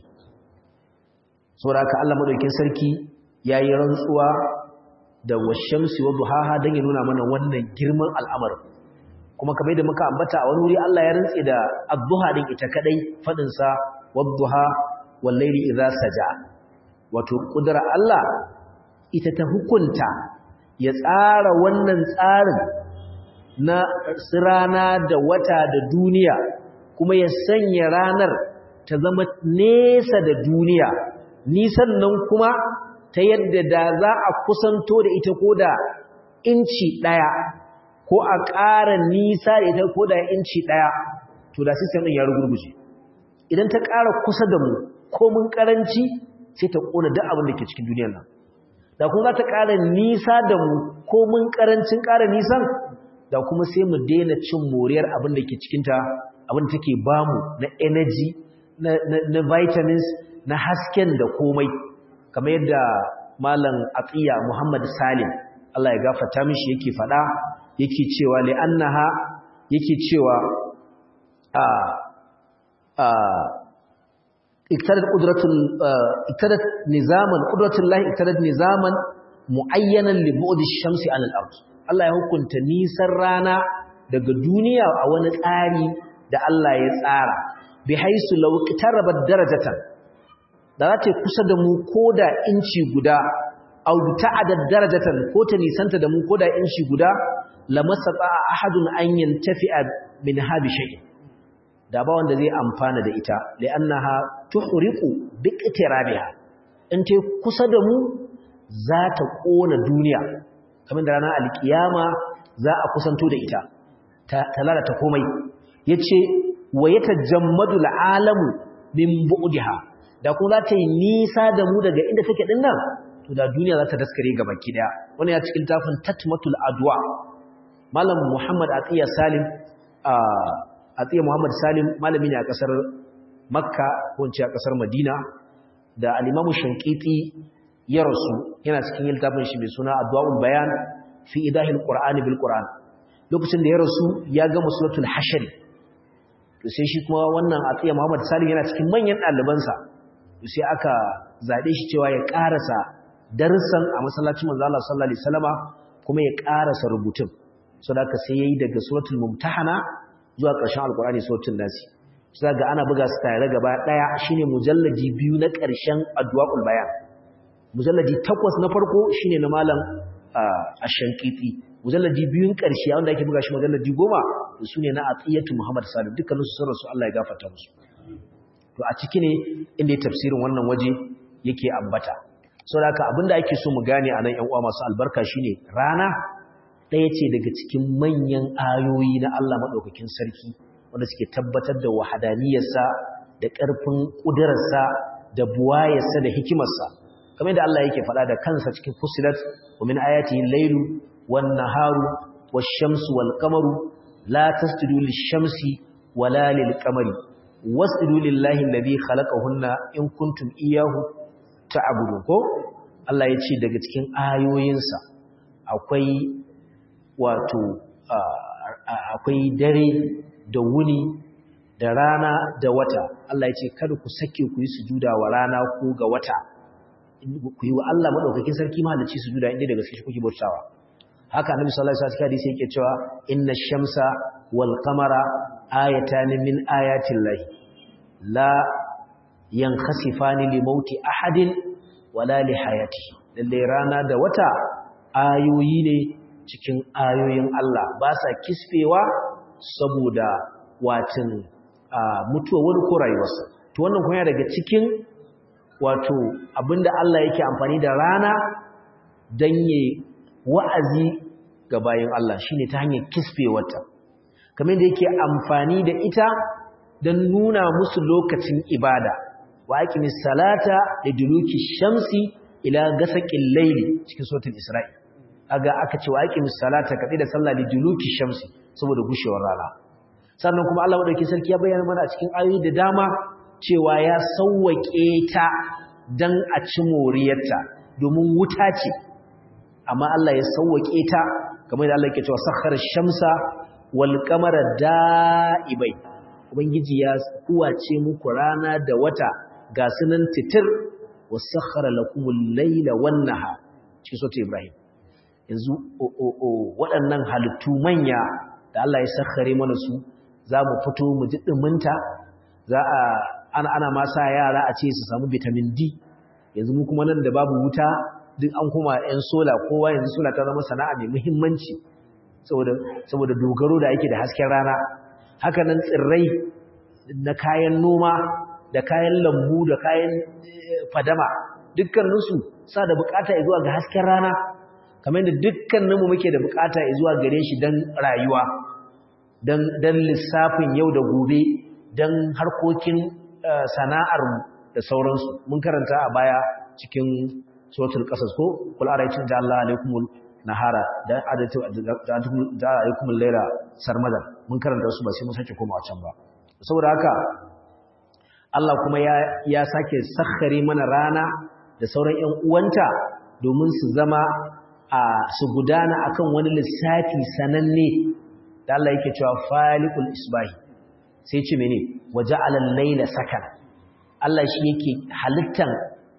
Saboda haka Allah maɗaukin sarki ya yi rantsuwa da washamsi wa duhaha don ya nuna mana wannan girman al'amarin. Kuma kamar da muka ambata a wani wuri Allah ya rantse da adduha ɗin ita kaɗai faɗinsa wa duha wallairi idza saja. Wato ƙudura Allah ita ta hukunta ya tsara wannan tsarin na rana da wata da duniya kuma ya sanya ranar ta zama nesa da duniya nisan nan kuma ta yadda da za a kusanto da ita ko da inci ɗaya ko a ƙara nisa da ita ko da inci ɗaya to da sistem ɗin ya rugurguje idan ta ƙara kusa da mu ko mun ƙaranci sai ta ƙona duk abin da ke cikin duniyar nan da kuma za ta ƙara nisa da mu ko mun ƙarancin ƙara nisan da kuma sai mu daina cin moriyar abin da ke cikinta abin da take bamu na energy na, na, na vitamins na hasken da komai kamar yadda malam atiya muhammad salim Allah ya gafarta mishi yake fada yake cewa li annaha yake cewa a a iktadat qudratul iktadat nizaman qudratullahi iktadat nizaman muayyanan li bu'd ash-shamsi 'ala al-ard Allah ya hukunta nisan rana daga duniya a wani tsari da Allah ya tsara bi haisu law qitarabat darajatan da za ta kusa da mu koda inci guda aw ta'adad darajatan ko ta nisanta da mu koda inci guda lamasata ahadun an yantafi'a min habi shay da ba wanda zai amfana da ita li'annaha tuhriqu biqtirabiha in ta kusa da mu za ta kona duniya kamar da ranar alkiyama za a kusanto da ita ta lalata komai yace wa yatajammadu al'alamu min bu'diha da kuma za ta yi nisa da mu daga inda take din nan to da duniya za ta daskare gaba ki daya wannan ya cikin tafin tatmatul adwa malam muhammad atiya salim atiya muhammad salim malami ne a kasar makka ko a kasar madina da al-imamu shankiti ya rasu yana cikin littafin shi mai suna adwaul bayan fi idahil qur'ani bil qur'an lokacin da ya rasu ya ga musulatul hashri to sai shi kuma wannan atiya muhammad salim yana cikin manyan ɗalibansa to sai aka zabe shi cewa ya karasa darussan a masallacin manzo Allah sallallahu alaihi wasallama kuma ya karasa rubutun saboda haka sai yayi daga suratul mumtahana zuwa ƙarshen alqur'ani suratul nasi sai ga ana buga su tare gaba daya shine mujalladi biyu na ƙarshen adwaul bayan mujalladi takwas na farko shine na malam ash-shankiti mujalladi biyun ƙarshe wanda ake buga shi mujalladi goma su ne na atiyatu muhammad salim dukkanin su sarrasu Allah ya gafarta musu to a ciki ne inda tafsirin wannan waje yake ambata saboda haka abinda ake so mu gane a nan ƴan uwa masu albarka shine rana ɗaya ce daga cikin manyan ayoyi na Allah madaukakin sarki wanda suke tabbatar da wahadaniyarsa da ƙarfin ƙudurarsa da buwayarsa da hikimarsa kamar da Allah yake faɗa da kansa cikin fusilat wa min ayatihi al-lailu wan-naharu wash-shamsu wal-qamaru la tasjudu lish-shamsi wala lil-qamari wasjudu lillahi alladhi khalaqahunna in kuntum iyyahu ta'budun ko Allah ya ce daga cikin ayoyinsa akwai wato akwai dare da wuni da rana da wata Allah ya ce kada ku sake ku yi sujuda wa rana ko ga wata ku yi wa Allah madaukakin sarki mahalicci sujuda inda daga cikin kuke bautawa haka annabi sallallahu alaihi wasallam hadisi yake cewa inna shamsa wal qamara ayatan min ayati llahi la yankhasifani li mauti ahadin wala li hayatihi lalle rana da wata ayoyi ne cikin ayoyin Allah ba sa kisfewa saboda watin mutuwa wani ko rayuwarsa to wannan kuma daga cikin wato abinda Allah yake amfani da rana dan yi wa'azi ga bayin Allah shine ta hanyar kisfewarta kamar da yake amfani da ita dan nuna musu lokacin ibada wa aqimis salata liduluki shamsi ila gasaqil layli cikin suratul isra'i aga aka ce wa aqimis salata kadi da sallah liduluki shamsi saboda gushewar rana sannan kuma Allah madaukakin sarki ya bayyana mana a cikin ayoyi da dama cewa ya sauwake ta dan a ci moriyarta domin wuta ce amma Allah ya sauwake ta kamar da Allah yake cewa sakhara shamsa wal qamara da'ibai ubangiji ya kuwace muku rana da wata ga sunan titir wasakhara lakumul layla wan nahar cikin sura Ibrahim yanzu waɗannan halittu manya da Allah ya sakhare mana su za mu fito mu ji ɗuminta za a ana ana ma sa yara a ce su samu vitamin D yanzu mu kuma nan da babu wuta duk an kuma ƴan sola kowa yanzu sola ta zama sana'a mai muhimmanci saboda saboda dogaro da ake da hasken rana haka nan tsirrai na kayan noma da kayan lambu da kayan fadama dukkaninsu sa da bukata zuwa ga hasken rana kamar da dukkaninmu muke da bukata zuwa gare shi don rayuwa don lissafin yau da gobe don harkokin sana'armu da sauransu mun karanta a baya cikin suratul qasas ko kul araytum da Allah alaikumul nahara da adatu da alaikumul layla sarmada mun karanta su ba sai mun sake komawa can ba saboda haka Allah kuma ya ya sake sakhare mana rana da sauran ƴan uwanta domin su zama a su gudana akan wani lissafi sananne da Allah yake cewa falikul isbahi sai ce mene waja'ala al-layla sakana Allah shi yake halittan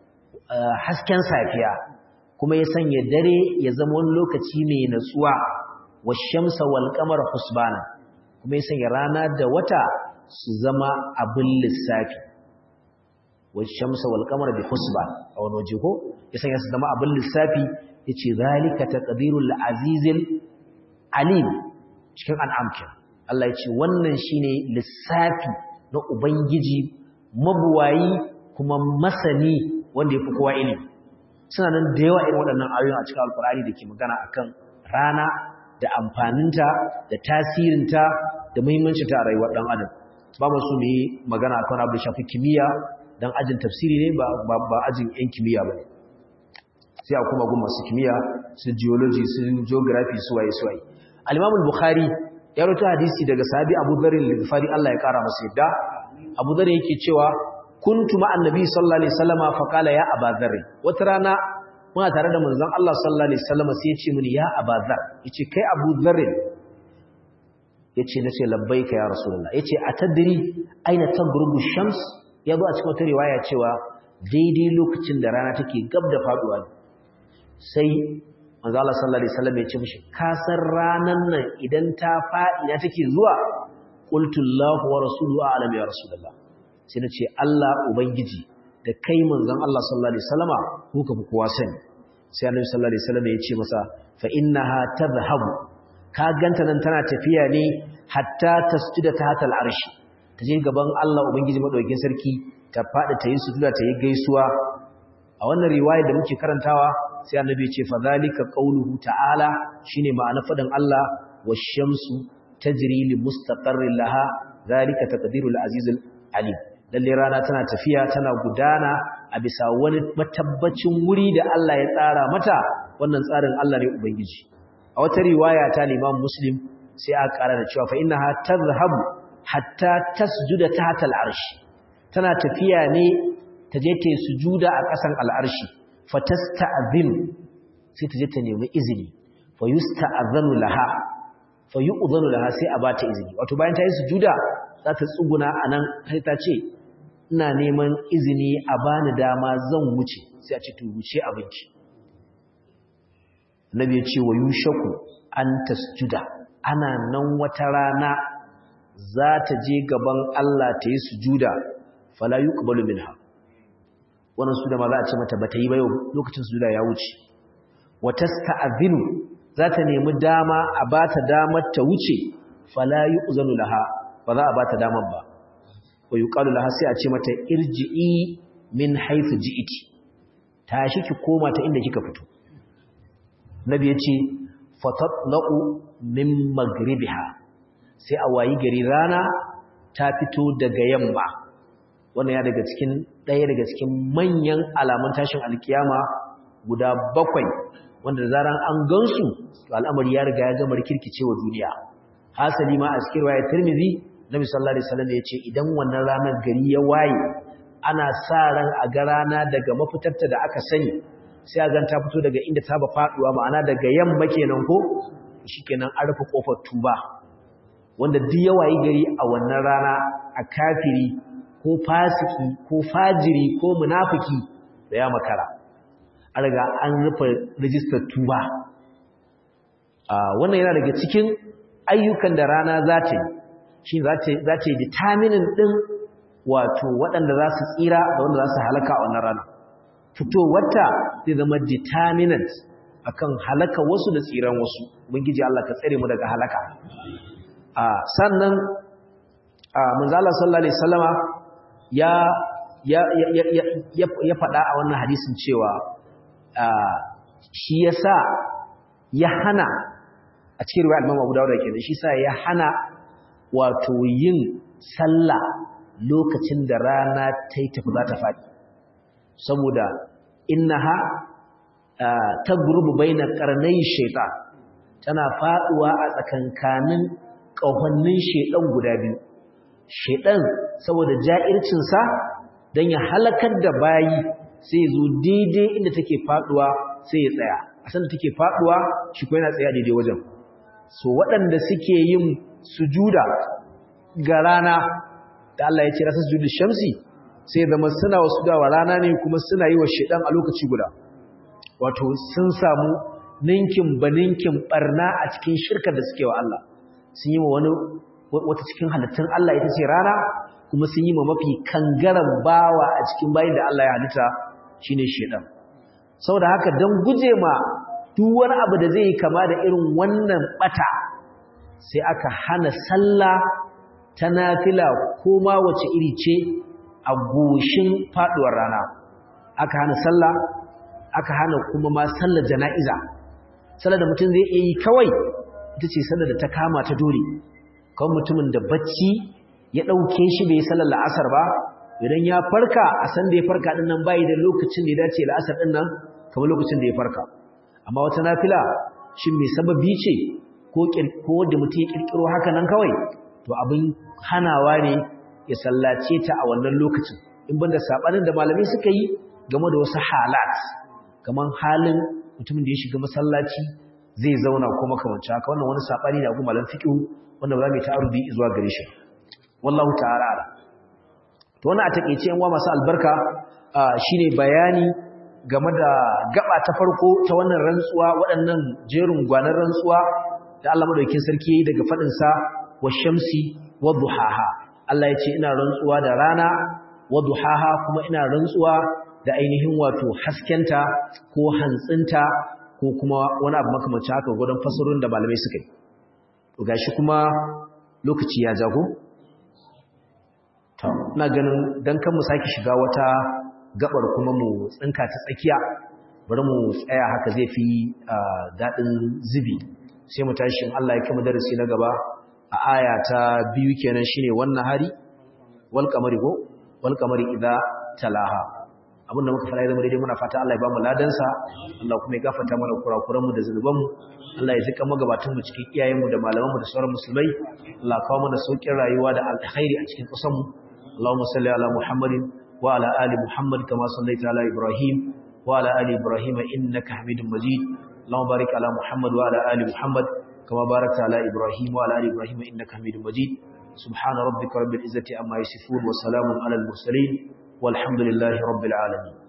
hasken safiya kuma ya sanya dare ya zama wani lokaci mai natsuwa washamsa wal qamara husbana kuma ya sanya rana da wata su zama abin lissafi washamsa wal qamara bi husban a wani waje ko ya sanya su zama abin lissafi yace zalika taqdirul azizil alim cikin an'amkin Allah ya ce wannan shine lissafi na ubangiji mabuwayi kuma masani wanda yafi kowa ilimi suna nan da yawa irin waɗannan ayoyin a cikin alkur'ani da ke magana akan rana da amfaninta da tasirinta da muhimmancinta a rayuwar ɗan adam ba mu su yi magana akan abu da shafi kimiyya dan ajin tafsiri ne ba ba ajin yan kimiyya ba sai a kuma gun masu kimiyya su geology su geography su waye su waye al-imam al-bukhari ya rawaito hadisi daga sahabi Abu Dharr al-Ghifari Allah ya kara masa yadda Abu Dharr yake cewa kuntu ma annabi sallallahu alaihi wasallama fa qala ya Abu Dharr wata rana muna tare da manzon Allah sallallahu alaihi wasallama sai ya ce mini ya Abu Dharr yace kai Abu Dharr yace nace labbaika ya rasulullah yace atadri aina tagrubu shams yazo a cikin wata riwaya cewa daidai lokacin da rana take gab da faduwa sai manzo Allah sallallahu alaihi wasallam ya ce mishi ka san ranan nan idan ta faɗi na take zuwa qultu Allahu wa rasuluhu a'lam ya rasulullah sai na ce Allah ubangiji da kai manzon Allah sallallahu alaihi wasallama ku ka fi kowa sani sai annabi sallallahu alaihi wasallam ya ce masa fa innaha tadhhabu ka ganta nan tana tafiya ne hatta tasjuda tahta al'arshi ta je gaban Allah ubangiji madaukakin sarki ta faɗi ta yi sujuda ta yi gaisuwa a wannan riwaya da muke karantawa sai annabi ce fa zalika qauluhu ta'ala shine ma'ana fadan Allah wash-shamsu tajri li mustaqarrin laha zalika taqdirul azizul alim lalle rana tana tafiya tana gudana a bisa wani matabbacin wuri da Allah ya tsara mata wannan tsarin Allah ne ubangiji a wata riwaya ta Imam Muslim sai aka ƙara da cewa fa innaha tazhabu hatta tasjuda tahta al-arsh tana tafiya ne ta je ta sujuda a ƙasan al-arshi fatasta'zin sai ta je ta nemi izini fa yusta'zanu laha fa yu'zanu laha sai a bata izini wato bayan ta yi sujuda za ta tsuguna anan sai ta ce ina neman izini a bani dama zan wuce sai a ce to wuce abinci Nabi ya ce wa yushaku an tasjuda ana nan wata rana za ta je gaban Allah ta yi sujuda fala yuqbalu minha wannan sujuda ma za a ce mata bata yi ba yau lokacin sujuda ya wuce wa tasta'zinu za ta nemi dama a bata damar ta wuce fala yu'zanu laha ba za a bata damar ba wa yuqalu laha sai a ce mata irji'i min haythu ji'iti tashi ki koma ta inda kika fito nabi ya ce fatatla'u min magribiha sai a wayi gari rana ta fito daga yamma wannan ya daga cikin ɗaya daga cikin manyan alamun tashin alkiyama guda bakwai wanda zaran an gansu to al'amari ya riga ya gama rikirkicewa duniya hasali ma a cikin riwayar Tirmidhi Nabi sallallahu alaihi wasallam ya ce idan wannan ranar gari ya waye ana sa ran a ga rana daga mafitarta da aka sani sai a ganta fito daga inda ta ba faduwa ma'ana daga yamma kenan ko shikenan an rufe kofar tuba wanda duk ya wayi gari a wannan rana a kafiri ko fasiki ko fajiri ko munafiki da ya makara an riga an rufe rijistar tuba wannan yana daga cikin ayyukan da rana za ta yi shi za ta yi determinin ɗin wato waɗanda za su tsira da wanda za su halaka a wannan rana fitowarta zai zama determinant akan halaka wasu da tsiran wasu ubangiji Allah ka tsare mu daga halaka a sannan a manzala sallallahu alaihi wasallama ya ya ya ya ya faɗa a wannan hadisin cewa shi yasa ya hana a cikin riwayat Imam Abu Dawud kenan shi yasa ya hana wato yin sallah lokacin da rana ta yi tafi za ta faɗi saboda innaha tagrubu baina qarnay shaytan tana faduwa a tsakankanin kahonnin shaydan guda biyu shaydan saboda ja'ircin sa dan ya halakar da bayi sai zo daidai inda take faduwa sai ya tsaya a san take faduwa shi ko yana tsaya daidai wajen so waɗanda suke yin sujuda ga rana da Allah ya ce rasa sujudu shamsi sai zama suna wasu dawa rana ne kuma suna yi wa shedan a lokaci guda wato sun samu ninkin baninkin barna a cikin shirkar da suke wa Allah sun yi wa wani wata cikin halittun Allah ita ce rana kuma sun yi ma mafi kangaran bawa a cikin bayin da Allah ya halitta shine shedan saboda haka dan guje ma duk wani abu da zai kama da irin wannan bata sai aka hana sallah ta nafila ko ma wace iri ce a goshin faduwar rana aka hana sallah aka hana kuma ma sallar jana'iza sallar da mutum zai yi kawai ita ce sallar da ta kama ta dole kawai mutumin da bacci ya ɗauke shi bai yi sallar la'asar ba idan ya farka a san da ya farka ɗin nan bayi da lokacin da ya dace la'asar ɗin nan kamar lokacin da ya farka amma wata nafila shi mai sababi ce ko da mutum ya ƙirƙiro haka nan kawai to abin hanawa ne ya sallace ta a wannan lokacin in banda sabanin da malamai suka yi game da wasu halat kaman halin mutumin da ya shiga masallaci zai zauna ko makamanci haka wannan wani sabani ne a gun malam fiqh wanda ba za mu yi ta'arudi zuwa gare shi wallahu ta'ala ala to wannan a takeice yan uwa masu albarka shine bayani game da gaba ta farko ta wannan rantsuwa waɗannan jerin gwanan rantsuwa da Allah madaukakin sarki yayi daga fadin sa washamsi wadduhaha Allah ya ce ina rantsuwa da rana wadduhaha kuma ina rantsuwa da ainihin wato haskenta ko hantsinta ko kuma wani abu makamancin haka gudun fasarorin da malamai suka yi to gashi kuma lokaci ya jago to ina ganin dan kan mu saki shiga wata gabar kuma mu tsinka ta tsakiya bari mu tsaya haka zai fi dadin zubi sai mu tashi in Allah ya kama darasi na gaba a aya ta biyu kenan shine wannan hari wal qamari go wal qamari idza talaha abinda muka fara zama daidai muna fata Allah ya bamu ladansa Allah kuma ya gafarta mana kurakuran mu da zanuban mu Allah ya zika magabatan mu cikin iyayen mu da malaman mu da sauran musulmai Allah kawo mana saukin rayuwa da alkhairi a cikin ƙasar mu Allahumma salli ala Muhammadin wa ala ali Muhammad kama sallaita ala Ibrahim wa ala ali Ibrahim innaka Hamidum Majid Allahumma barik ala Muhammad wa ala ali Muhammad kama barakta ala Ibrahim wa ala ali Ibrahim innaka Hamidum Majid سبحان ربك رب العزة أما يصفون وسلام على المرسلين والحمد لله رب العالمين